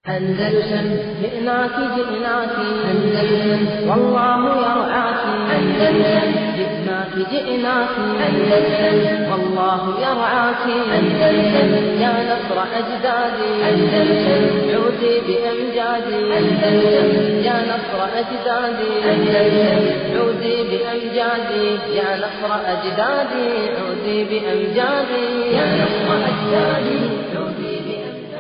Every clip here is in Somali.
أندلسن جئناك جئناك أندلسن والله يرعاك أندلسن جئناك جئناك أندلسن والله يرعاك أندلسن يا نصر أجدادي أندلسن عودي بأمجادي أندلسن يا نصر أجدادي أندلسن عودي بأمجادي يا نصر أجدادي عودي بأمجادي يا نصر أجدادي عودي بأمجادي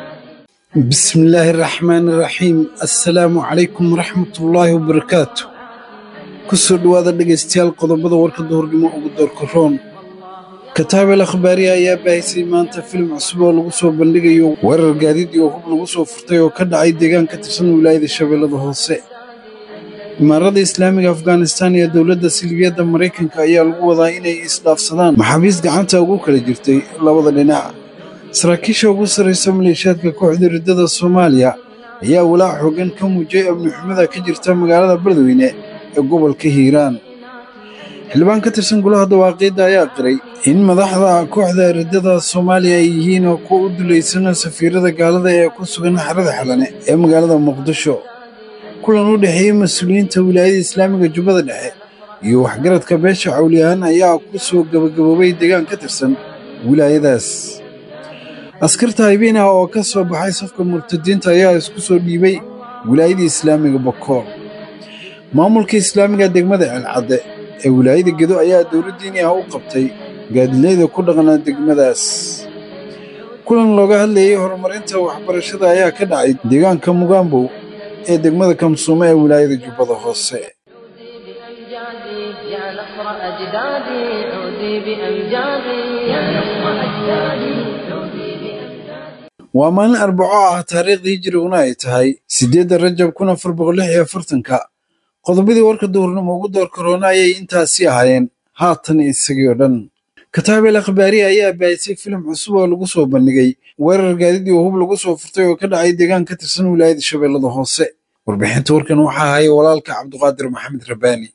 بسم الله الرحمن الرحيم السلام عليكم ورحمة الله وبركاته kusoo dhowaada dhegaystayaal qodobada warka duhurnimo ugu doorka roon kataabel akhbaariya ayaa baahisay maanta filim cusub oo lagu soo bandhigayo weerar gaadiid iyo hub lagu soo furtay oo ka dhacay deegaan ka tirsan wilaayada shabeellada hoose imaarada islaamiga afghanistan iyo dowladda silibiyadda maraykanka ayaa lagu wadaa inay isdhaafsadaan maxaabiis gacanta ugu kala jirtay labada dhinac saraakiisha ugu sarraysa maleeshiyaadka kooxda riddada soomaaliya ayaa walaac xooggan ka muujiyey amni xumada ka jirta magaalada beledweyne ee gobolka hiiraan xildhibaan ka tirsan golaha dawaaqiidda ayaa qiray in madaxda kooxda riddada soomaaliya ay yihiin oo kuwa u dulaysan safiirada gaalada ee ku sugan xerada xalane ee magaalada muqdisho kulan u dhexeeyey mas-uuliyiinta wilaayada islaamiga jubbada dhexe iyo waxgaradka beesha cawliyahaan ayaa ku soo gebagaboobay deegaan ka tirsan wilaayadaas askarta haybeen ah oo ka soo baxay safka murtadiinta ayaa isku soo dhiibay wilaayadii islaamiga bokool maamulka islaamiga degmada ceelcadde ee wilaayada gedo ayaa dowladdiini ah u qabtay gaadilayda ku dhaqnaa degmadaas kulan looga hadlayey horumarinta waxbarashada ayaa ka dhacay deegaanka mugaambow ee degmada kamsuumo ee wilaayada jubbada hoose بأمجادي يا نصر أجدادي عودي بأمجادي يا نصر أجدادي عودي بأمجادي waa maalin arbaco ah taariikhdii hijriguna ay tahay siddeedda rajab kun afar boqol lix iyo afartanka qodobadii warka duhurnimo ugu door karoona ayay intaasi ahaayeen haatan isagii oo dhan kataabel akhbaari ayaa baahisay filim cusub oo lagu soo bandhigay weerar gaadiid iyo hub lagu soo furtay oo ka dhacay deegaan ka tirsan wilaayada shabeellada hoose warbixinta warkan waxaa haya walaalka cabduqaadir maxamed rabbaani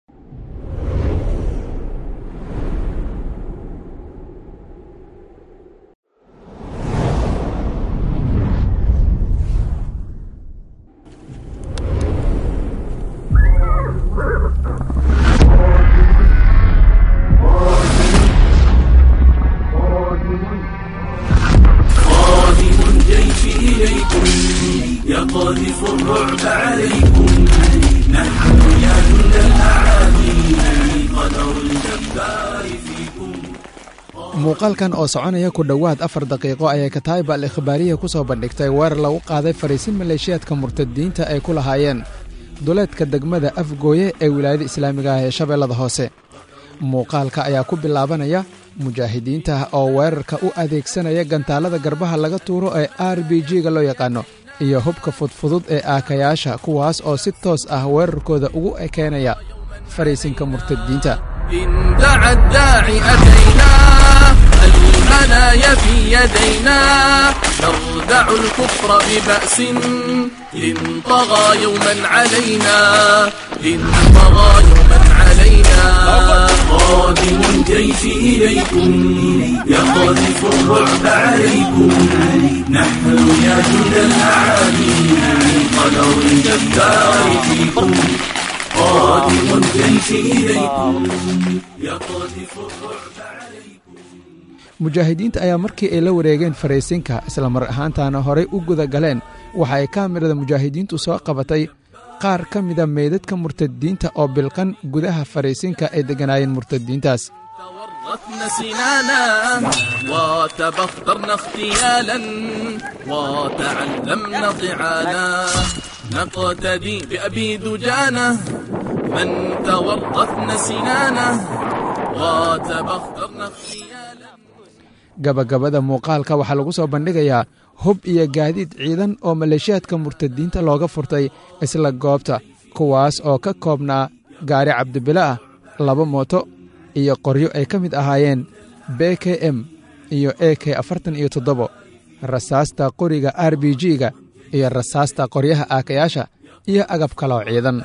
قادم الجيش إليكم يقذف الرعب عليكم نحن يا جند الأعادي قدر الجبار فيكم muuqaalkan oo soconaya ku dhowaad afar daqiiqo ayay kataayib al ikhbaariya ku soo bandhigtay weerar lagu qaaday fariisin maleeshiyaadka murtadiinta ay ku lahaayeen duleedka degmada afgooye ee wilaayada islaamiga ah ee shabeellada hoose muuqaalka ayaa ku bilaabanaya mujaahidiinta oo weerarka u adeegsanaya gantaalada garbaha laga tuuro ee r b g-ga loo yaqaano iyo hubka fudfudud ee aakayaasha kuwaas oo si toos ah weerarkooda ugu ekeenaya fariisinka murtadiinta إن دعا الداعي أتينا المنايا في يدينا نردع الكفر ببأس إن طغى يوما علينا إن طغى يوما علينا قادم الجيش إليكم يقذف الرعب عليكم نحن يا جند الأعادي قدر الجبار فيكم قادم الجيش إليكم يقذف الرعب عليكم mujaahidiinta ayaa markii ay la wareegeen fariisinka isla mar ahaantaana horay u guda galeen waxa ay kaamirada mujaahidiintu soo qabatay qaar ka mida meydadka murtadiinta oo bilqan gudaha fariisinka ay degganaayeen murtadiintaas تورطن سنانا وتبخترن اغتيالا وتعلمن ضعانا نقتدي بأبي دجانة من تورطن سنانا وتبخترن اغتيالا gabagabada muuqaalka waxaa lagu soo bandhigayaa hub iyo gaadiid ciidan oo maleeshiyaadka murtadiinta looga furtay isla goobta kuwaas oo ka koobnaa gaari cabdibile ah laba mooto iyo qoryo ay ka mid ahaayeen b k m iyo e k afartan iyo toddobo rasaasta qoriga r b g-ga iyo rasaasta qoryaha aakayaasha iyo agab kaloo ciidan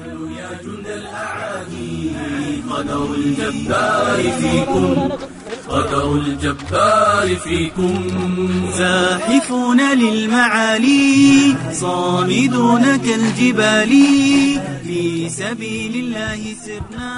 قدر الجبار فيكم قدر الجبار فيكم زاحفون للمعالي صامدون كالجبال في سبيل الله سرنا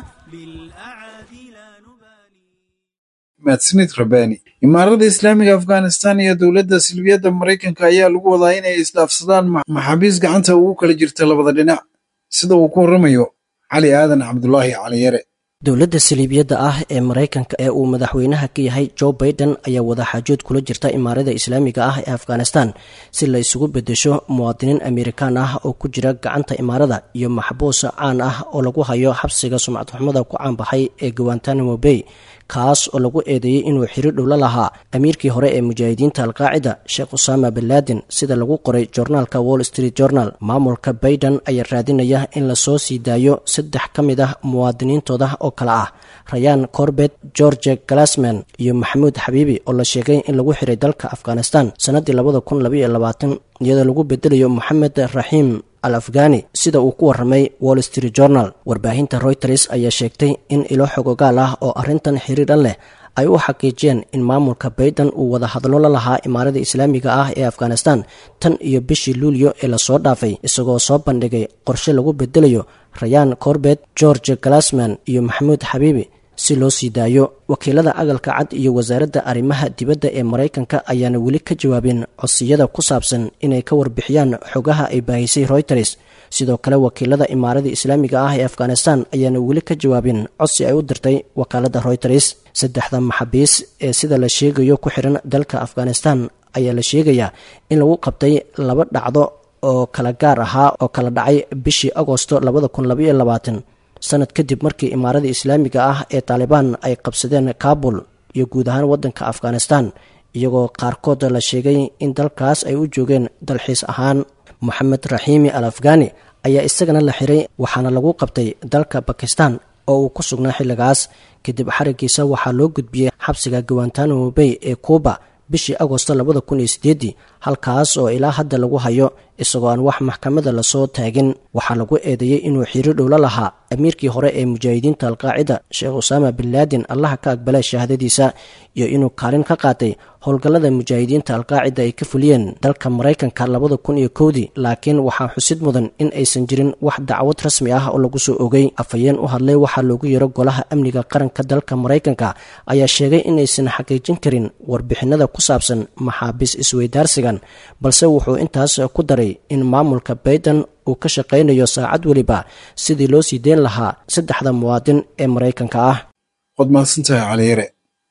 بالأعادي لا نبالي mahadsanid rabaani imaarada islaamiga afghanistan iyo dowladda silbiyadda maraykanka ayaa lagu wadaa inay isdhaafsadaan ma- maxaabiis gacanta ugu kala jirta labada dhinac sida uu ku warramayo cali aadan cabdulaahi cali yare dowladda saliibiyadda ah ee maraykanka ee uu madaxweynaha ka yahay joe baiden ayaa wadaxaajood kula jirta imaarada islaamiga ah ee afghanistan si la isugu bedesho muwaadiniin amerikaan ah oo ku jira gacanta imaarada iyo maxbuus caan ah oo lagu hayo xabsiga sumcadxumada ku caanbaxay ee guantanamo bay kaas oo lagu eedeeyey inuu xiriir dhow la lahaa amiirkii hore ee mujaahidiinta alqaacida sheekh usama bin laden sida lagu qoray joornaalka wall street journal maamulka baiden ayaa raadinaya in lasoo sii daayo saddex ka mid ah muwaadiniintooda oo kale ah rayaan corbet george galasman iyo maxamuud xabiibi oo la sheegay in lagu xiray dalka afghanistan sannaddii labada kun labaiyo labaatan iyadoo lagu bedelayo moxamed raxiim al afghani sida uu ku warramay wall street journal warbaahinta reuters ayaa sheegtay in ilo xogogaal ah oo arrintan xiriira leh ay u xaqiijiyeen in maamulka baiden uu wada hadlo la lahaa imaarada islaamiga ah ee afghanistan tan iyo bishii luulyo ee lasoo dhaafay isagoo soo bandhigay qorshe lagu bedelayo rayaan corbet george galasman iyo maxamuud xabiibi si loo sii daayo wakiilada agalka cad iyo wasaaradda arrimaha dibadda ee maraykanka ayaana weli ka jawaabin codsiyada ku saabsan inay ka warbixiyaan xogaha ay baahisay reuters sidoo kale wakiilada imaarada islaamiga ah ee afghanistan ayaana weli ka jawaabin codsi ay u dirtay wakaaladda reuters saddexda maxaabiis ee sida la sheegayo ku xiran dalka afghanistan ayaa la sheegayaa in lagu qabtay laba dhacdo oo kala gaar ahaa oo kala dhacay bishii agosto labada kun labaiyo labaatan sanad kadib markii imaarada islaamiga ah ee taalibaan ay qabsadeen kabul iyo guud ahaan waddanka afghanistan iyagoo qaarkood la sheegay in dalkaas ay u joogeen dalxiis ahaan moxamed raxiimi al afghani ayaa isagana la xiray waxaana lagu qabtay dalka bakistan oo uu ku sugnaa xilligaas kadib xarigiisa waxaa loo gudbiyey xabsiga guantanamo bay ee kuuba bishii agosto labada kun iyo sideedii halkaas oo ilaa hadda lagu hayo isagoo aan wax maxkamada lasoo taagin waxaa lagu eedeeyey inuu xiriir dhow la lahaa amiirkii hore ee mujaahidiinta alqaacida sheekh usaama bin laden allaha ka aqbalay shahaadadiisa iyo inuu kaalin ka qaatay howlgallada mujaahidiinta alqaacida ay ka fuliyeen dalka maraykanka labada kun iyo kowdii laakiin waxaa xusid mudan in aysan jirin wax dacwad rasmi ah oo lagu soo ogay afhayeen u hadlay waxaa loogu yaro golaha amniga qaranka dalka maraykanka ayaa sheegay inaysan xaqiijin karin warbixinada ku saabsan maxaabiis isweydaarsigan balse wuxuu intaas ku daray in maamulka baiden uu ka shaqaynayo saacad weliba sidii loo sii deyn lahaa saddexda muwaadin ee maraykanka ah waad mahadsantahay caliyare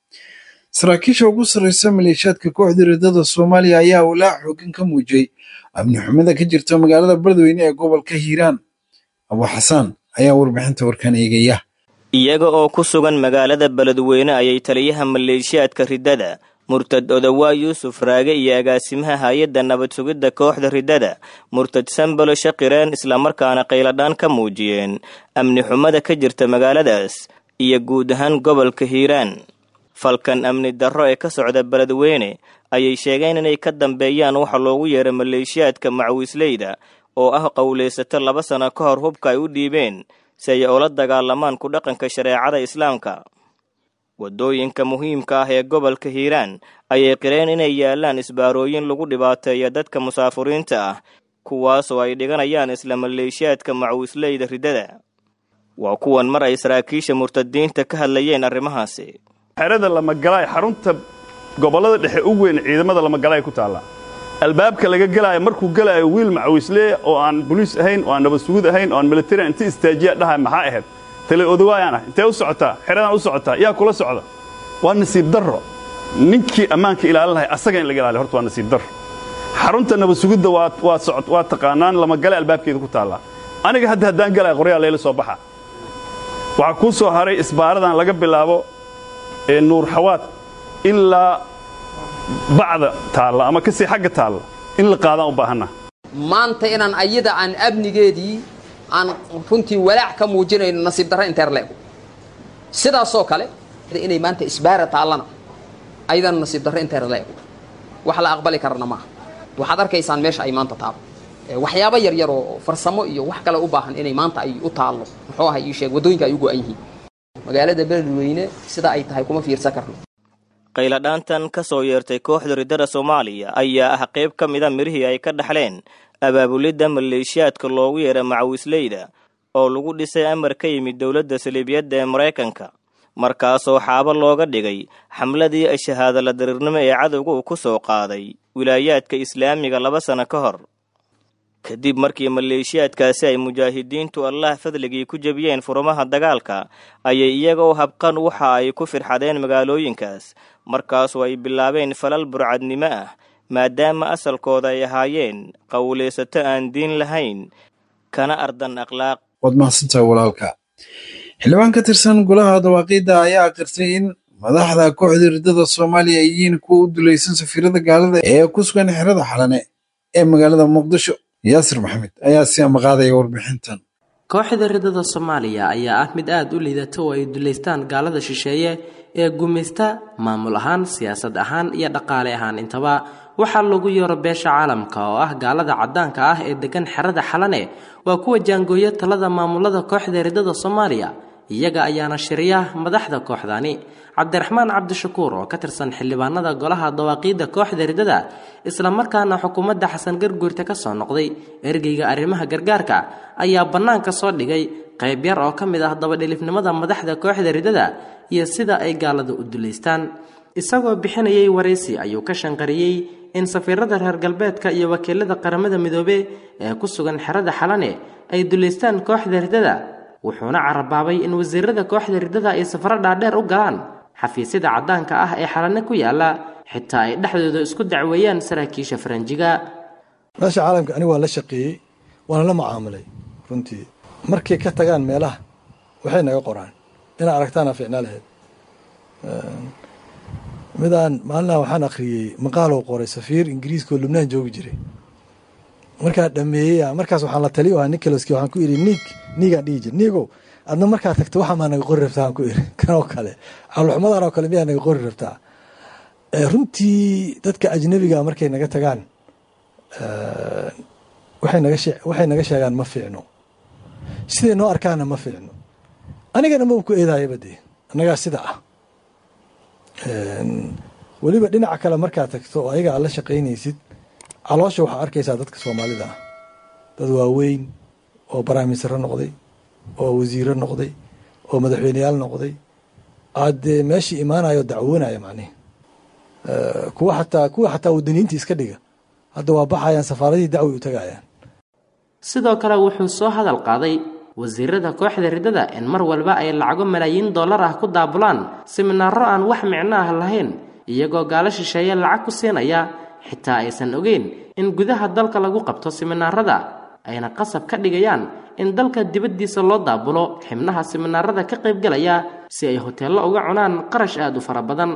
saraakiisha ugu sarreysa maleeshiyaadka kooxda riddada soomaaliya ayaa walaac xooggan ka muujiyey amni xumada ka jirta magaalada beledweyne ee gobolka hiiraan abu xasaan ayaa warbixinta warkan eegaya iyaga oo ku sugan magaalada beledweyne ayay taliyaha maleeshiyaadka riddada murtad odawaa yuusuf raage iyo agaasimaha hay-adda nabad sugidda kooxda riddada murtad sambalo shaqireen islamarkaana qayladhaan ka muujiyeen amni xumada ka jirta magaaladaas iyo guud ahaan gobolka hiiraan falkan amni darro ee ka socda beledweyne ayay sheegeen inay ka dambeeyaan waxa loogu yeeray maleeshiyaadka macwiisleyda oo ah qowlaysato laba sano ka hor hubka ay u dhiibeen si ay ula dagaalamaan ku dhaqanka shareecada islaamka waddooyinka muhiimka ah ee gobolka hiiraan ayay qireen inay yaalaan isbaarooyin lagu dhibaateeya dadka musaafuriinta ah kuwaas oo ay dhiganayaan isla maleeshiyaadka macwiisleyda riddada waa kuwan mar ay saraakiisha murtadiinta ka hadlayeen arrimahaasi xerada lamagalaay xarunta gobollada dhexe u weyn ciidamada lamagalaay ku taalla albaabka laga gelaayo markuu gelaayo wiil macawiisleeya oo aan boliis ahayn oo aan nabad sugud ahayn oo aan militari inti istaajiya dhahay maxaa ahayd tale odawaayaan ah intee u socotaa xeradaan u socotaa yaa kula socda waa nasiib darro ninkii ammaanka ilaalin lahay asaga in laga ilaaliyo horta waa nasiib darro xarunta nabad sugidda waa taqaanaan lamagale albaabkeeda ku taallaa aniga hadda haddaan gelaya qoryaa layla soo baxa waxaa kuu soo haray isbaaradan laga bilaabo ee nuur xawaad ilaa bacda taalla ama kasii xagga taalla in la qaadaan u baahanna maanta inaan ayada aan amnigeedii aan runtii walaac ka muujinayno nasiib darro inteer leego sidaasoo kale inay maanta isbaara taallana ayadana nasiib darro inteer leego wax la aqbali karana maaha waxaad arkaysaan meesha ay maanta taalo waxyaabo yaryar oo farsamo iyo wax kale u baahan inay maanta ay u taallo muxuu ahay ii sheeg waddooyinka ay u go'an yihiin magaalada beledweyne sida ay tahay kuma fiirsan karno qayladhaantan ka soo yeertay kooxda riddada soomaaliya ayaa ah qayb ka mida mirihii ay ka dhaxleen abaabulidda maleeshiyaadka loogu yeera macawisleyda oo lagu dhisay amar ka yimid dowladda saliibiyadda ee maraykanka markaasoo xaabo looga dhigay xamladii shahaadala dariirnimo ee cadowga uu ku soo qaaday wilaayaadka islaamiga laba sano ka hor kadib markii maleeshiyaadkaasi ay mujaahidiintu allah fadligii ku jebiyeen furumaha dagaalka ayay iyagoo habqan waxa ay ku firxadeen magaalooyinkaas markaasoo ay bilaabeen falal burcadnimo ah maadaama asalkooda ay ahaayeen qowlaysato aan diin lahayn kana ardan akhlaaq waad mahadsantaha walaalka xildhibaan ka tirsan golaha dawaaqiidda ayaa aqirtay in madaxda kooxda riddada soomaaliya ay yihiin kuwa u dulaysan safiirada gaalada ee ku sugan xerada xalane ee magaalada muqdisho yaasir maxamed ayaa si amaqaadaya warbixintan kooxda riddada soomaaliya ayaa ah mid aada u liidata oo ay duleystaan gaalada shisheeye ee gumaysta maamul ahaan siyaasad ahaan iyo dhaqaale ahaan intaba waxaa lagu yeero beesha caalamka oo ah gaalada caddaanka ah ee degan xerada xalane waa kuwa jaangooya talada maamulada kooxda riddada soomaaliya iyaga ayaana shiriya madaxda kooxdani cabdiraxmaan cabdishakuur oo ka tirsan xildhibaanada golaha dawaaqiidda kooxda riddada islamarkaana xukuumadda xasan garguurta ka soo noqday ergeyga arrimaha gargaarka ayaa bannaanka soo dhigay qayb yar oo ka mid ah dabadhilifnimada madaxda kooxda riddada iyo sida ay gaalada u dulaystaan isagoo bixinayay waraysi ayuu ka shanqariyey in safiirada reer galbeedka iyo wakiilada qaramada midoobe ee ku sugan xerada xalane ay dulaystaan kooxda riddada wuxuuna carabaabay in wasiirada kooxda riddada ay safaro dhaadheer u galaan xafiisyada caddaanka ah ee xalane ku yaala xitaa ay dhexdooda isku dacweeyaan saraakiisha faranjiga meesha caalamka aniga waan la shaqeeyey waana la mucaamilay runtii markay ka tagaan meelaha waxay naga qoraan inaa aragtaana ficnaa lahayd midaan maalinaha waxaan akhriyey maqaaloo qoray safiir ingiriiska oo lubnaan joogi jiray markaa dhameeyey markaas waxaan la taliyo ahaa nicholaski waxaan ku idhi niig niigaan dhihi jir niigow adna markaa tagta waxaa maa naga qori rabtaa aan ku idhi kanoo kale caloxumadan oo kale miyaa naga qori rabtaa runtii dadka ajnabiga markay naga tagaan waxay naga waxay naga sheegaan ma fiicno siday noo arkaana ma fiicno anigana ma ku eedaayaba dee annagaa sida ah weliba dhinaca kale markaad tagto oo ayaga aad la shaqaynaysid caloosha waxaa arkaysaa dadka soomaalida ah dad waaweyn oo baraamisaro noqday oo wasiiro noqday oo madaxweyneyaal noqday aad dee meeshii imaanayo dacwoonaya macnihi kuwa xataa kuwa xataa wadaniyiinta iska dhiga hadda waa baxayaan safaaradihii dacwi u tagayaan sidoo kale wuxuu soo hadal qaaday wasiirada kooxda riddada in mar walba ay lacago malaayiin dollar ah ku daabulaan siminaaro aan wax micno ah lahayn iyagoo gaalo shisheeye lacag ku siinaya xitaa aysan ogeyn in gudaha dalka lagu qabto siminaarada ayna qasab ka dhigayaan in dalka dibaddiisa loo daabulo xibnaha siminaarada ka qaybgalaya si ay hoteello uga cunaan qarash aada u fara badan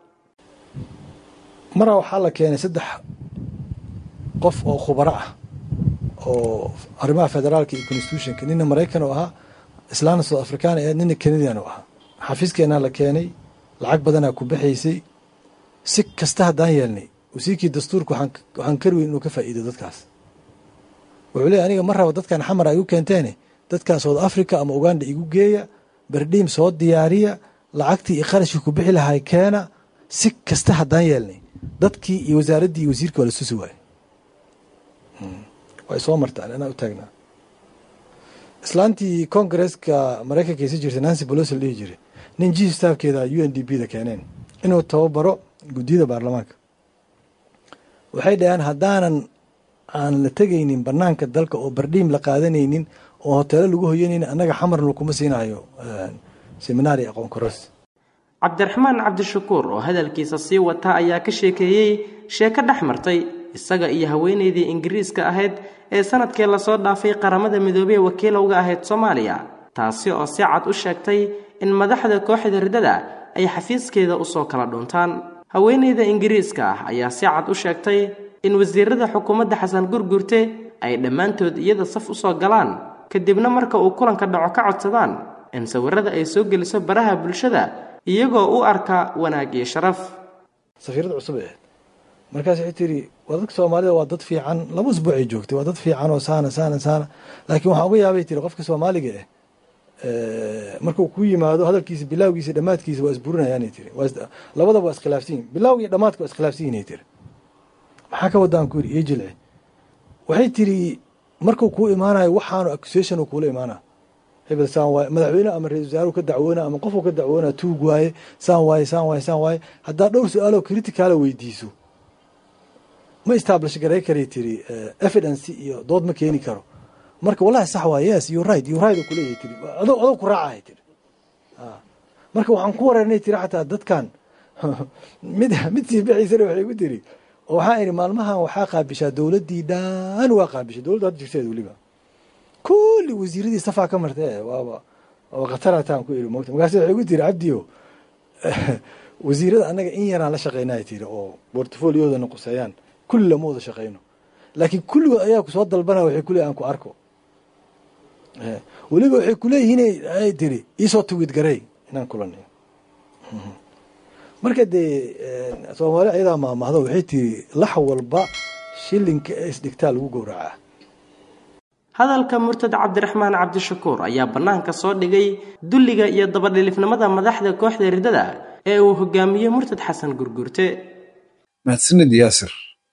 maraa waxaa la keenay saddex qof oo khubaro ah oo arrimaha federaalka iyo constitutionka nina maraykan oo ahaa islaamna south africana ee nina canadian oo ahaa xafiiskeenaa la keenay lacag badanaa ku baxaysay si kasta haddaan yeelnay wasiirkii dastuurka waxaan karweyn inuu ka faa'iido dadkaas wuxuu leey aniga ma raba dadkan xamar ay u keenteene dadkan south africa ama uganda igu geeya berdhiim soo diyaariya lacagtii iyo qarashkii ku bixi lahay keena si kasta haddaan yeelnay dadkii iyo wasaaraddii iyo wasiirkii waa la susi waaye way soo martaan anaa u taagnaa islaantii kongareska maraykanka aysa jirtay nancy bolosi la dhihi jiray nin jiif staafkeeda u n d b da keeneen inuu tababaro guddiyada baarlamaanka waxay dhaheen haddaanan aan la tegaynin banaanka dalka oo bardhiim la qaadanaynin oo hoteelo lagu hoyanaynin annaga xamarna kuma siinayo seminaari aqoon koros cabdiraxmaan cabdishakuur oo hadalkiisa sii wata ayaa ka sheekeeyey sheeko dhex martay isaga iyo haweenaydii ingiriiska ahayd ee sanadkii lasoo dhaafay qaramada midoobey wakiilowga ahayd soomaaliya taasi oo si cad u sheegtay in madaxda kooxda riddada ay xafiiskeeda usoo kala dhuntaan haweenayda ingiriiska ah ayaa si cad u sheegtay in wasiirada xukuumadda xasan gurgurte ay dhammaantood iyada saf usoo galaan kadibna marka uu kulanka dhaco ka codsadaan in sawirada ay soo geliso baraha bulshada iyagoo u arka wanaag iyo sharaf safiirada cusub ee markaas waxay tiri waa dadka soomaalida waa dad fiican laba usbuucay joogtay waa dad fiican oo saana saana saana laakiin waxaan uga yaabay tiri qofka soomaaliga ah markuu ku yimaado hadalkiisa bilaawgiisa dhammaadkiisa waa isburinayaanay tiri labadaba waa iskhilaafsan yihin bilaawga iyo dhamaadka waa iskhilaafsan yihinay tiri maxaa ka wadaan ku yidhi iyo jilci waxay tiri markuu kuu imaanayo waxaanu accusation kuula imaana hebel saan waaye madaxweyne ama ra-isul wasaaruhu ka dacwoona ama qofku ka dacwoona tuug waaye saan waaye saan waaye saan waaye haddaa dhowr su-aaloo criticaala weydiiso ma establish garay karay tiri evidence iyo dood ma keeni karo marka wallahi sax waa yes you right you right oo kuleeyahay tiri adoo adoo ku raacahay tiri marka waxaan ku wareernay tiri xataa dadkan mid mid sii bixiisana waxay ku tiri oo waxaan idhi maalmahan waxaa qaabishaa dowladdii dhan waa qaabishay dowladda hadda jirteed weliba kulli wasiiradii safaa ka martee waaba waaba khatarataan ku idhi mogta markaas waxay ku tiri cabdiyo wasiirada annaga in yaraan la shaqeynaya tiri oo portfolioodana quseeyaan kulli lama wada shaqeyno laakiin kulligood ayaa kusoo dalbanaya waxay kuleeyihin aan ku arko weliba waxay kuleeyihiin ay tiri iisoo tuwid garey inaan kulanayo marka dee soomaali ayadaa maamahdo waxay tiri lax walba shilinka ee isdhigtaa lagu gowracaa hadalka murtad cabdiraxmaan cabdishakuur ayaa bannaanka soo dhigay dulliga iyo dabadhilifnimada madaxda kooxda riddada ee uu hogaamiyey murtad xasan gurgurte mahadsanid yaasir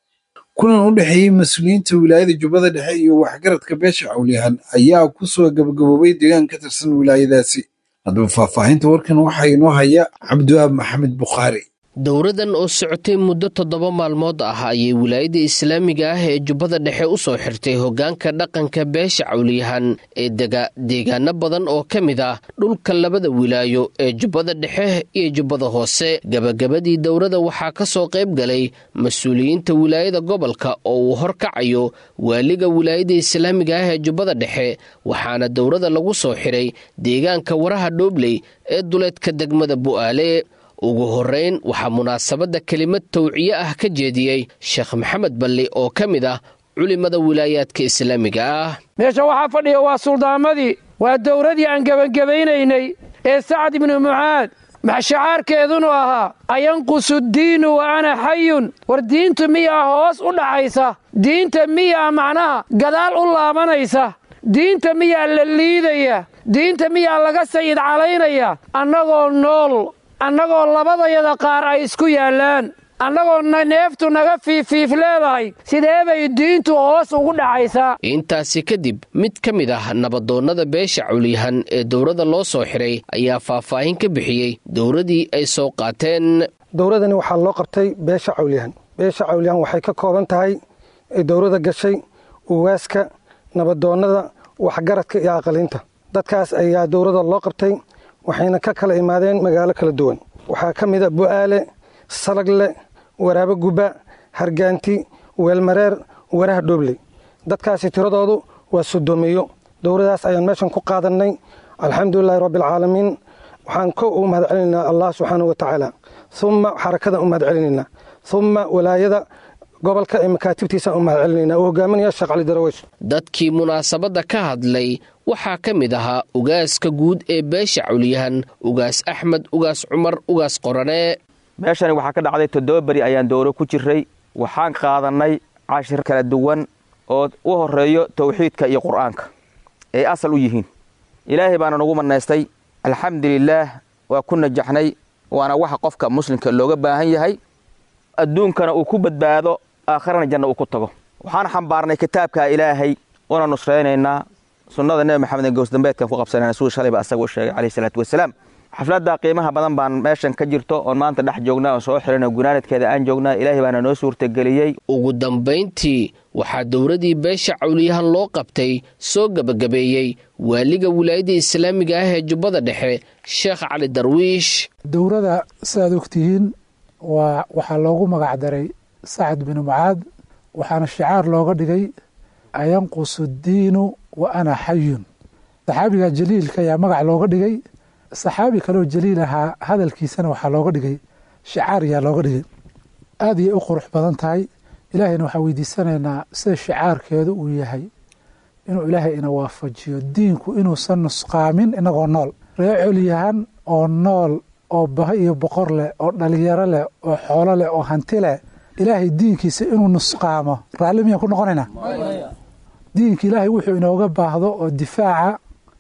kulan u dhexeeyey mas-uuliyiinta wilaayada jubbada dhexe iyo waxgaradka beesha cawliyahan ayaa ku soo gabagaboobay deegaan ka tirsan wilaayadaasi haddaba faahfaahinta warkan waxaa inoo haya cabdiwaab maxamed bukhaari dowradan oo socotay muddo toddoba maalmood ah ayay wilaayada islaamiga ah ee jubbada dhexe u soo xirtay hoggaanka dhaqanka beesha cawliyahan ee dega deegaano badan oo ka mid ah dhulka labada wilaayo ee jubbada dhexe iyo jubbada hoose gebagabadii dowrada waxaa ka soo qayb galay mas-uuliyiinta wilaayada gobolka oo uu horkacayo waaliga wilaayada islaamiga ah ee jubbada dhexe waxaana dowrada lagu soo xiray deegaanka waraha dhoobley ee duleedka degmada bu'aale ugu horrayn waxaa munaasabadda kelimad tawciye ah ka jeediyey sheekh maxamed balli oo ka mid ah culimada wilaayaadka islaamiga ah meesha waxaa fadhiya waa suldaamadii waa dowradii aan gebangebaynaynay ee sacad ibnu mucaad maxshacaarkeedunu ahaa ayanqusu diinu wa ana xayun war diintu miyaa hoos u dhaxaysa diinta miyaa macnaha gadaal u laabanaysa diinta miyaa la liidaya diinta miyaa laga sayid calaynaya annagoo nool annagoo labadayada qaar ay isku yaallaan annagoo neeftu naga fiifiif leedahay sidee bay diintu hoos ugu dhacaysaa intaasi kadib mid ka mid ah nabadoonnada beesha cawliyahan ee dowladda loo soo xiray ayaa faahfaahin ka bixiyey dowladdii ay soo qaateen dowladani waxaa loo qabtay beesha cawliyahan beesha cawliyahan waxay ka kooban tahay dowladda gashay uwaaska nabadoonnada waxgaradka iyo aqaliinta dadkaas ayaa dowladda loo qabtay waxayna ka kala imaadeen magaalo kala duwan waxaa ka mid a bu'aale salagle waraabo gubba hargaanti weelmareer waraha dhoobley dadkaasi tiradoodu waa sodoomiyo dowladaas ayaan meeshan ku qaadannay alxamdulilaahi rabbialcaalamiin waxaan ko ugu mahad celinaynaa allah subxaanau wa tacaala umma xarakadan u mahad celinaynaa umma walaayada gobolka ee makaatibtiisaan u mahad celinaynaa uu hogaaminaya sheekh cali daraweys dadkii munaasabadda ka hadlay waxaa ka mid ahaa ugaaska guud ee beesha cawliyahan ugaas axmed ugaas cumar ugaas qorane meeshani waxaa ka dhacday toddoba beri ayaan dowro ku jiray waxaan qaadannay cashir kala duwan oo u horreeyo tawxiidka iyo qur'aanka ay asal u yihiin ilaahay baana nagu mannaystay alxamdulilaah waa ku najaxnay waana waxa qofka muslimka looga baahan yahay adduunkana uu ku badbaado aakharana janna uu ku tago waxaan xambaarnay kitaabka ilaahay una nusraynaynaa sunnada nebi maxamed gowsdambeedkan ku qabsanayna siduu shalayba asaga u sheegay calayhi salaatu wasalaam xafladda qiimaha badan baan meeshan ka jirto oon maanta dhex joognaa oon soo xirino gunaanadkeeda aan joognaa ilaahay baana noo suurtageliyey ugu dambayntii waxaa dowladdii beesha cawliyahan loo qabtay soo gebagabeeyey waaliga wilaayadda islaamiga ah ee jubbada dhexe sheekh cali darwiish dowladda sidaad ogtihiin waa waxaa loogu magac daray sacad binu mucaad waxaana shicaar looga dhigay ayanqusu diinu wa ana xayun saxaabiga jaliilka ayaa magac looga dhigay saxaabi kaloo jaliil ahaa hadalkiisana waxaa looga dhigay shicaar ayaa looga dhigay aad ayay u qurux badan tahay ilaahayna waxaan weydiisanaynaa sida shicaarkeedu uu yahay inuu ilaahay ina waafajiyo diinku inuusan nusqaamin inagoo nool ree colyahan oo nool oo baho iyo boqor leh oo dhalinyaro leh oo xoolo leh oo hanti leh ilaahay diinkiisa inuu nusqaamo raalli miyaan ku noqonaynaa diinka ilaahay wuxuu inooga baahdo oo difaaca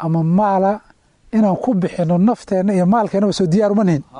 ama maala inaan ku bixino nafteenna iyo maalkeennaba soo diyaar uma nihin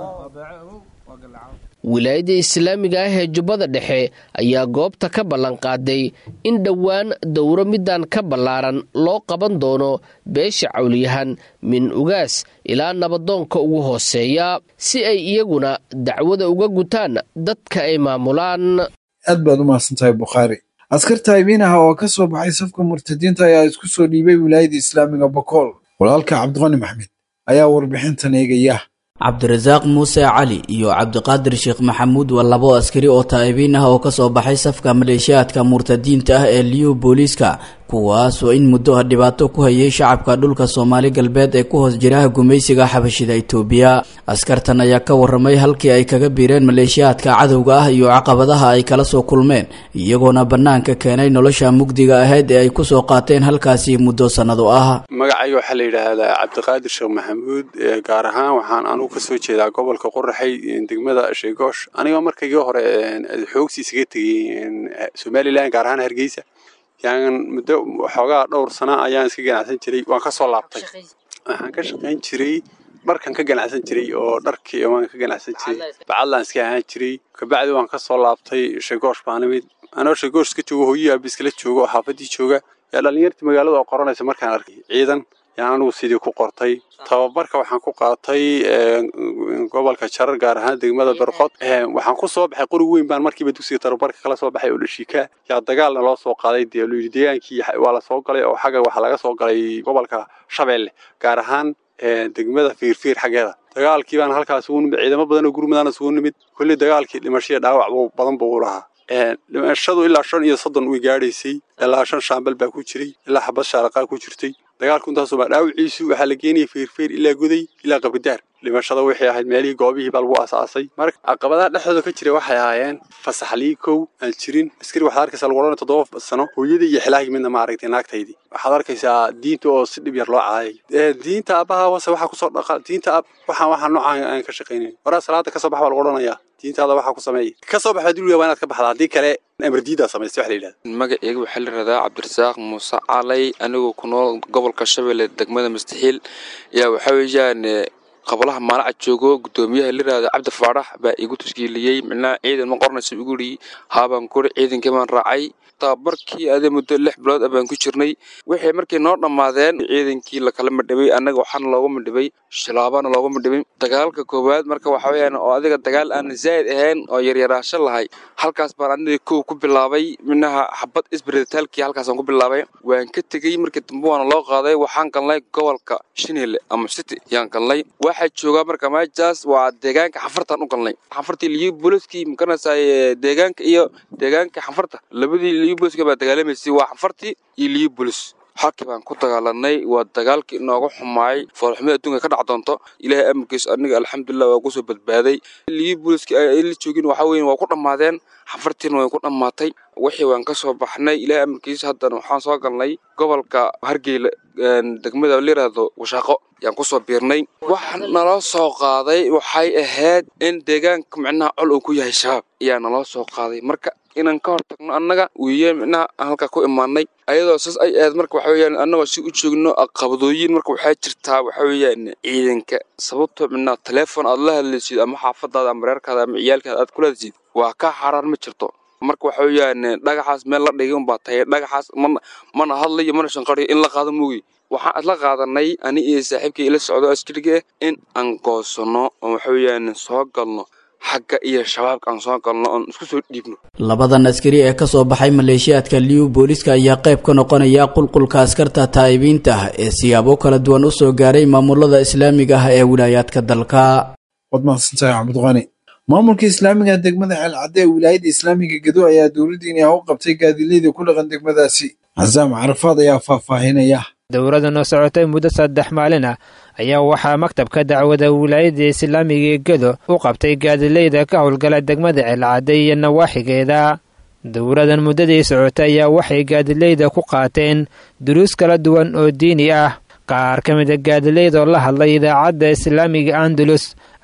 wilaayadda islaamiga ah ee jubbada dhexe ayaa goobta ka ballanqaaday in dhowaan dowro midaan ka ballaaran loo qaban doono beesha cawliyahan min ugaas ilaa nabadoonka ugu hooseeya si ay iyaguna dacwada uga gutaan dadka ay maamulaan aad baad u mahadsantahay bukhaari askarta haybiinaha oo ka soo baxay safka murtadiinta ayaa isku soo dhiibay wilaayadda islaamiga bokool walaalka cabdiqani maxmed ayaa warbixintan eegaya cabdirasaaq muuse cali iyo cabdiqaadir sheekh maxamuud waa labo askari oo taa'ibiin ah oo kasoo baxay safka maleeshiyaadka murtadiinta ah ee liyu booliiska kuwaas oo in muddo ah dhibaato ku hayay shacabka dhulka soomaali galbeed ee ku hoos jiraha gumaysiga xabashida itoobiya askartan ayaa ka waramay halkii ay kaga biireen maleeshiyaadka cadowga ah iyo caqabadaha ay kala soo kulmeen iyagoona bannaanka keenay nolosha mugdiga ahayd ee ay kusoo qaateen halkaasi muddo sannado ah magacayga waxaa la yidhaahdaa cabdiqaadir sheekh maxamuud gaar ahaan waxaan anugu kasoo jeedaa gobolka qoraxay degmada sheegoosh anigoo markaygii hore xoogsi isaga tegey somalilan gaar ahaan hargeysa yaan muddo waxoogaa dhowr sana ayaan iska ganacsan jiray waan ka soo laabtay waxaan ka shaqayn jiray dharkan ka ganacsan jiray oo dharkii waan ka ganacsan jiray bacadlaan iska ahaan jiray kabacdi waan ka soo laabtay shegoosh baan imid anoo shegoosh iska joogo hooyii aaba iskala joogo oo xaafadii jooga yaa dhallinyartii magaalada oo qoranaysa markaan arkay ciidan yaan anigu sidii ku qortay tababarka waxaan ku qaatay gobolka jarar gaar ahaan degmada berqod waxaan ku soo baxay qori weyn baan markiiba dugsiga tababarka kala soo baxay oo dhashiika yaa dagaalna loo soo qaaday dee layidhi deegaankii waa la soo galay oo xagga waxaa laga soo galay gobolka shabeelle gaar ahaan degmada fiirfiir xaggeeda dagaalkii baan halkaas ugu nimid ciidamo badan oo gurmadaana isugu nimid kulli dagaalkii dhimashaya dhaawac badan buu u lahaa dhimashadu ilaa shan iyo soddon way gaadhaysay ilaa shan shaambal baa ku jiray ilaa xabad shaaraqaa ku jirtay dagaalku intaasoo baa dhaawiciisu waxaa la geenayay feerfeer ilaa goday ilaa qabidaar dhimashada waxay ahayd meelihii goobihii baa lagu asaasay marka caqabadaha dhexdooda ka jira waxay ahaayeen fasaxlii kow aan jirin askari waxaad arkaysaa lagu odhanaya toddoba sano hooyadii iyo xilaahii midna ma aragtay naagtaydii waxaad arkaysaa diinta oo si dhib yar loo caayay diinta aabbaha wase waxaa kusoo dhaqa diinta ab waxaan waxaan noocaan aan ka shaqaynayn waraa salaada kasoo bax baa lagu odhanayaa diintaada waxaa ku sameeya ka soo baxa dulwiga waa inaad ka baxdaa haddii kale amardiidaa samaystay wax la yidhahda magaceyga waxaa la yidhahdaa cabdirasaaq muuse calay anigoo ku nool gobolka shabeelle degmada mustaxiil yaa waxaa weeyaan qablaha maalaca joogo guddoomiyaha la yidhahdo cabdi faadhax baa igu tuskiiliyey micnaha ciidan ma qornaysa igu yidhi haabaan kuri ciidankii baan raacay tababarkii adee muddo lix bilood ah baan ku jirnay waxay markay noo dhammaadeen ciidankii lakala madhibay annaga waxaana loogu madhibay shilaabana loogu madhibay dagaalka koowaad marka waxa weeyaan oo adiga dagaal aan zaa'id ahayn oo yaryaraasho lahay halkaas baan aniga kow ku bilaabay minaha xabad isbiritaalkii halkaasaan ku bilaabay waan ka tegey markii dambe waana loo qaaday waxaan galnay gobolka shinile ama city yaan galnay waxaa joogaa marka meeshaas waa deegaanka xafartaan u galnay xafartii liyo booliskii makanaysaa deegaanka iyo deegaanka xafarta labadii liyo booliska baa dagaalamaysay waa xafartii iyo liyo boolis halkii baan ku dagaalanay waa dagaalkii inooga xumaayay foolxumada adduunka ka dhac doonto ilaahay amarkiis aniga alxamdulilah waa kusoo badbaaday liyo booliskii ay la joogin waxaa weeye waa ku dhammaadeen xafartiina way ku dhammaatay wixii waan ka soo baxnay ilaahay amarkiis haddana waxaan soo galnay gobolka hargeyla degmada la yidhaahdo washaaqo yaan kusoo biirnay waxa naloo soo qaaday waxay ahayd in deegaanka micnaha col uu ku yahay shabaab ayaa naloo soo qaaday marka inaan ka hortagno annaga wiiyeen micnaha aan halkaa ku imaanay ayadoo saas ay ahayd marka waxa weeyaan annagoo si u joogno qabadooyin marka waxaa jirtaa waxa weeyaan ciidanka sababtoo micnaha teleefon aad la hadlaysid ama xaafadaada ama reerkaada ama ciyaalkaada aad kula hadlaysid waa ka xaraan ma jirto marka waxa weeyaan dhagaxaas meel la dhigay unbaa tahay dhagaxaas mana mana hadlayo mana shanqariyo in la qaado moogi waxaan isla qaadanay ani iyo saaxiibkii ila socdo askariga in aan goosanno oo waxa weeyaan soo galno xagga iyo shabaabka aan soo galno oon isku soo dhiibno labadan askari ee kasoo baxay maleeshiyaadka liyu booliska ayaa qayb ka noqonaya qulqulka askarta taa'ibiinta ah ee siyaabo kala duwan u soo gaaray maamulada islaamiga ah ee wilaayaadka dalka waad mahadsantahay cabdiqani maamulka islaamiga degmada xeelcadde ee wilaayadda islaamiga gedo ayaa dowladdiini ah u qabtay gaadilayda ku dhaqan degmadaasi casaam carafaad ayaa faahfaahinaya dowladdan oo socotay muddo saddex maalin ah ayaa waxaa maktabka dacwada wilaayadda islaamiga ee gedo u qabtay gaadilayda ka howlgala degmada ceelcadde iyo nawaaxigeeda dowladan muddadii socotay ayaa waxay gaadilayda ku qaateen duruus kala duwan oo diini ah qaar ka mida gaadilayda oo la hadlay idaacadda islaamiga andalus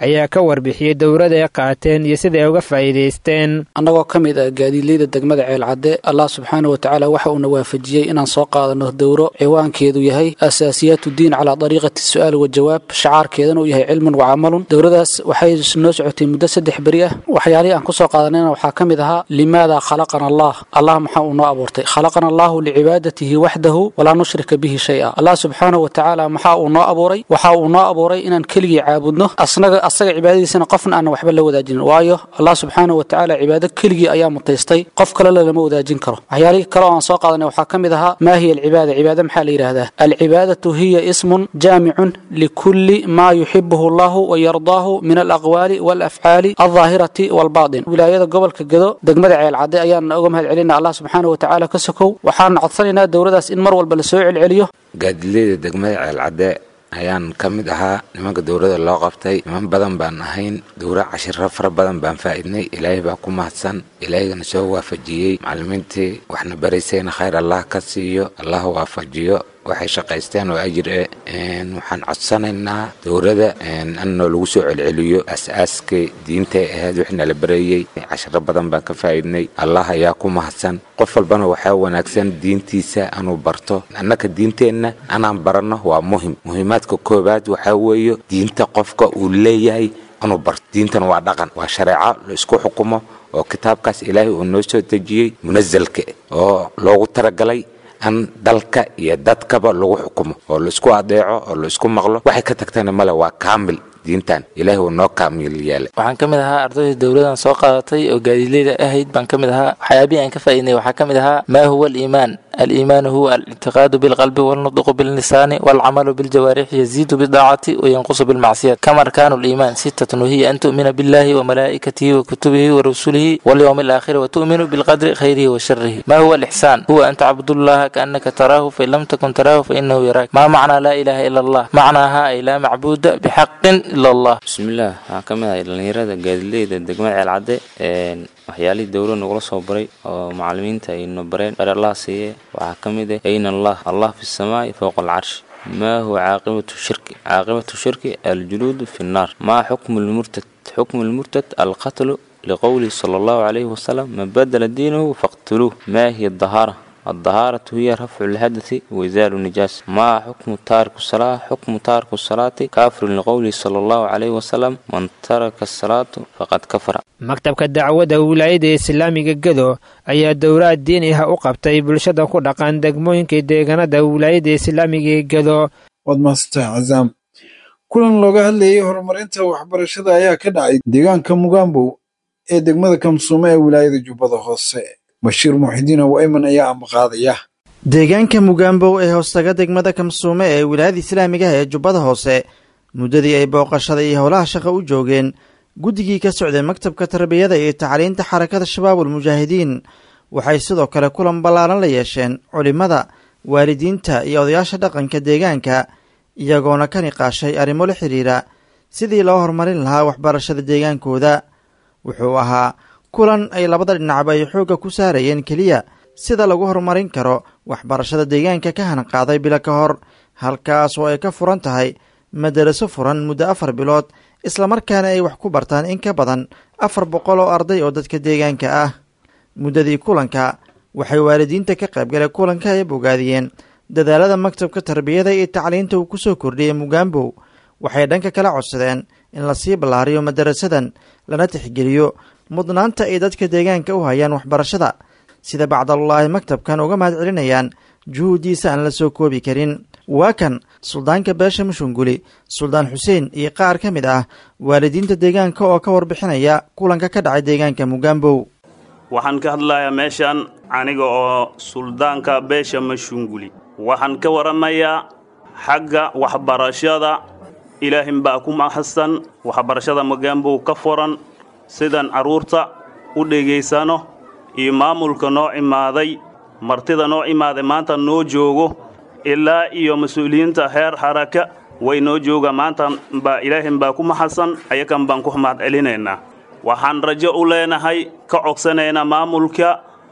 ayaa ka warbixiyey dowrada ay qaateen iyo sida ay uga faa'iidaysteen annagoo ka mid ah gaadiidleyda degmada ceelcadde allah subxaana wa tacaala waxa uuna waafajiyey inaan soo qaadano dowro ciwaankeedu yahay asaasiyaat diin calaa dariiqati su'aal wa jawaab shacaarkeedana uu yahay cilmun wa camalun dowradaas waxay noo socotay muddo saddex beri ah waxyaalihii aan kusoo qaadanayna waxaa ka mid ahaa limaada khalaqana allah allah maxaa uu noo abuurtay khalaqana allahu licibaadatihi waxdahu walaa nushrika bihi shay-a allah subxaana wa tacaala maxaa uu noo abuuray waxa uu noo abuuray inaan keligii caabudno asnaga asaga cibaadadiisana qofna aan waxba la wadaajinin waayo allah subxaana wa tacaala cibaado keligii ayaa mutaystay qof kale lama wadaajin karo waxyaalihii kale oo aan soo qaadanay waxaa ka mid ahaa maa hiya alcibaada cibaada maxaa la yidhaahdaa alcibaadatu hiya ismun jaamicun likulli maa yuxibuhu allahu wayardaahu min alaqwaali walafcaali aldaahirati walbaatin wilaayada gobolka gedo degmada ceelcadde ayaana uga mahad celina allah subxaana wa tacaala ka sokow waxaan codsanaynaa dowladaas in mar walba lasoo celceliyo gaadileyda degmada ceelcadde ayaan ka mid ahaa nimanka dowladda loo qabtay niman badan baan ahayn dowra cashiro fara badan baan faa'iidnay ilaahay baa ku mahadsan ilaahigana soo waafajiyey macallimiintii waxna baraysayna khayr allah ka siiyo allah waafajiyo waxay shaqaysteen oo ajir e waxaan codsanaynaa dowladda annoo lagu soo celceliyo as-aaskii diintay ahayd wixna la bareeyey cashiro badan baan ka faa'iidnay allah ayaa ku mahadsan qof walbana waxaa wanaagsan diintiisa anuu barto annaka diinteenna anaan baranno waa muhim muhiimaadka koowaad waxaa weeye diinta qofka uu leeyahay anuu barto diintan waa dhaqan waa shareeco la isku xukumo oo kitaabkaas ilaahay uu noo soo dejiyey munasalka oo loogu talagalay an dalka iyo dadkaba lagu xukumo oo laisku adeeco oo laisku maqlo waxay ka tagtana male waa kaamil diintan ilaahay uu noo kaamil yeelay waxaan ka mid ahaa ardayda dowladan soo qaadatay oo gaadiidleyda ahayd baan ka mid ahaa waxyaabihii aan ka faa'iidnay waxaa ka mid ahaa maa huwa aliimaan aliimaanu huwa alictiqaadu bilqalbi walnutqu billisaani walcamalu biljawaarixi yaziidu bidaacati wayanqusu bilmacsiyat kama arkaanu liimaan sitatun wahiya an tu'mina billahi wamalaa'ikatihi wakutubihi warusulihi walyowmi alaakhiri watu'minu bilqadri khayrihi wa sharihi ma huwa alixsaan huwa an tacbudullaha kaannaka taraahu fain lam takun taraahu fainahu yaraak maa macnaa laa ilaaha ila allah macnaaha ay laa macbuuda bixaqin ila allah bismillaah waxaan ka mid ahay dhallinyarada gaadileyda degmada ceelcadde waxyaalihii dowlad nagula soo baray oo macallimiinta ayna bareen bar allah siiye waxaa ka mid ah ayna allah allah fi samaa'i fowqa alcarshi ما هو عاقبة الشرك عاقبة الشرك الجلود في النار ما حكم المرتد حكم المرتد القتل لقوله صلى الله عليه وسلم من بدل دينه فاقتلوه ما هي الطهارة الطهارة هي رفع الحدث وإزال النجاسة ما حكم تارك الصلاة حكم تارك الصلاة كافر لقوله صلى الله عليه وسلم من ترك الصلاة فقد كفر maktabka dacwadda wilaayada islaamiga gedo ayaa dowlaad diin ah u qabtay bulshada ku dhaqan degmooyinka deegaanada wilaayada islaamiga ee gedo waad mahadsantahay cazaam kulan looga hadlayay horumarinta waxbarashada ayaa ka dhacay deegaanka mugambow ee degmada kamsuume ee wilaayada jubbada hoose bashiir muxidiin awayman ayaa ambaqaadaya deegaanka mugambow ee hoostaga degmada kamsuume ee wilaayada islaamiga ee jubbada hoose muddadii ay booqashada iyo howlaha shaqa u joogeen guddigii ka socday maktabka tarbiyada iyo tacliinta xarakada shabaabul mujaahidiin waxay sidoo kale kulan ballaaran la yeesheen culimmada waalidiinta iyo odayaasha dhaqanka deegaanka iyagoona ka niqaashay arrimo la xidhiira sidii loo horumarin lahaa waxbarashada deegaankooda wuxuu ahaa kulan ay labada dhinacba ay xoogga ku saarayeen keliya sida lagu horumarin karo waxbarashada deegaanka ka hanqaaday bilo ka hor halkaas oo ay ka furan tahay madaraso furan muddo afar bilood islamarkaana ay wax ku bartaan in ka badan afar boqol oo arday oo dadka deegaanka ah muddadii kulanka waxay waalidiinta ka qaybgalay kulanka ay bogaadiyeen dadaalada maktabka tarbiyada iyo tacliinta uu kusoo kordhiyey mugambow waxay dhanka kala codsadeen in lasii ballaariyo madarasadan lana tixgeliyo mudnaanta ay dadka deegaanka u hayaan waxbarashada sida bacdalullaahi maktabkan uga mahad celinayaan juhuuddiisa aan la soo koobi karin waa kan suldaanka beesha mushunguli suldaan xuseen iyo qaar ka mid ah waalidiinta deegaanka oo ka warbixinaya kulanka ka dhacay deegaanka mugambow waxaan ka hadlayaa meeshan aniga oo suldaanka beesha mashunguli waxaan ka waramayaa xagga waxbarashada ilaahin baa ku mahadsan waxbarashada mugambow ka furan sidaan carruurta u dhegaysano iyo maamulka noo imaaday martida noo imaaday maanta noo joogo ilaa iyo mas-uuliyiinta heer xaraka way noo joogaan maanta baa ilaahin baa ku mahadsan ayakan baan ku mahad celinaynaa waxaan rajo u leenahay ka codsanaynaa maamulka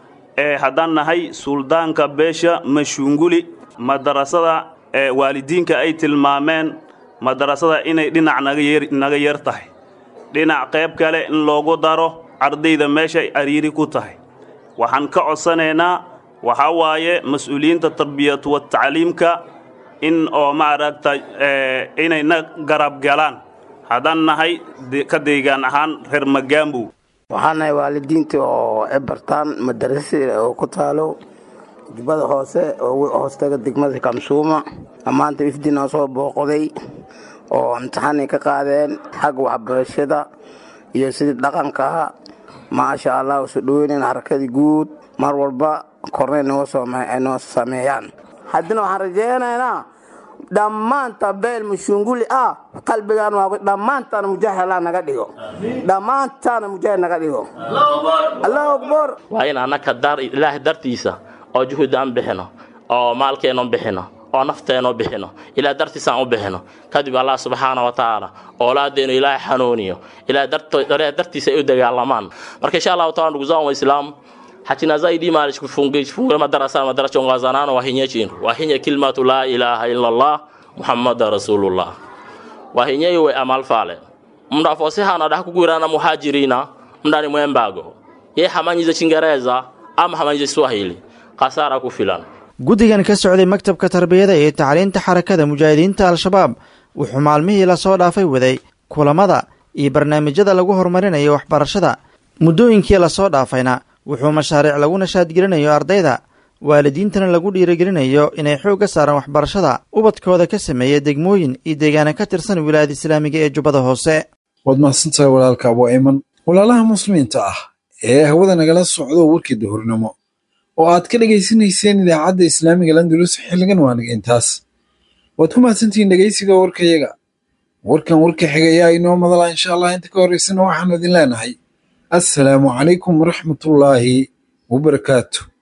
ee haddaan nahay suldaanka beesha mashunguli madarasada ee waalidiinka ay tilmaameen madarasada inay dhinac naga yar tahay dhinac qayb kale in loogu daro ardayda meeshay ariiri ku tahay waxaan ka codsanaynaa waxaa waaye mas-uuliyiinta tarbiyatu watacliimka in oo maaragta inayna garab galaan haddaan nahay ka deegaan ahaan reer magaambow waxaan nahay waalidiinta oo ebartaan madarasi oo ku taalo jubbada hoose oo hoostaga degmada kamsuuma maanta ifdinoo soo booqday oo imtixaanay ka qaadeen xagga waxbarashada iyo sidii dhaqankaa maasha allah usu dhoweynayn harakadii guud mar walba kornay noo sameeyaan haddana waxaan rajaynaynaa dhammaanta beel mushunguli ah qalbigaan waa dhammaantaana mujaahid allah naga dhigo dhammaantaana mujaahid naga dhigo allahu akbar waa in annaka dar ilaahay dartiisa oo juhud aan bixino oo maalkeennu bixino oo nafteennu bixino ilaah dartiisaan u bixino kadib allah subxaana wa tacaala oolaadeenu ilaahay xanuuniyo ilaah dartiisa ay u dagaalamaan marka insha allahu taala ndugu zangu waislamu hatina zaidi mali kufunga madarasa madarasa ongazanano wahinye chinu wahinye kilmatu la ilaha illa allah muhammada rasulullah wahinye iwe amal fale mnda fosi hana da kugwirana muhajirina mndani mwembago ye hamanyize chingereza ama hamanyize swahili qasara ku filan guddigan ka socday maktabka tarbiyada iyo tacliinta xarakada mujaahidiinta al-shabaab wuxuu maalmihii lasoo dhaafay waday kulamada iyo barnaamijyada lagu horumarinayo waxbarashada muddooyinkii lasoo dhaafayna wuxuu mashaariic lagu nashaadgelinayo ardayda waalidiintana lagu dhiirigelinayo inay xoogga saaraan waxbarashada ubadkooda ka sameeya degmooyin iyo deegaana ka tirsan wilaayada islaamiga ee jubbada hoose waad mahadsantahay walaalka abu ayman walaalaha muslimiinta ah ee hawada nagala socdo warkii duhurnimo oo aad ka dhegaysanayseen idaacadda islaamiga landulus xilligan waaniga intaas waad ku mahadsantihiin dhegaysiga warkayaga warkan warka xigayaa inoo madala insha allah inta ka horeysana waxaanu idin leenahay assalaamu calaykum waraxmatullaahi wabarakaatu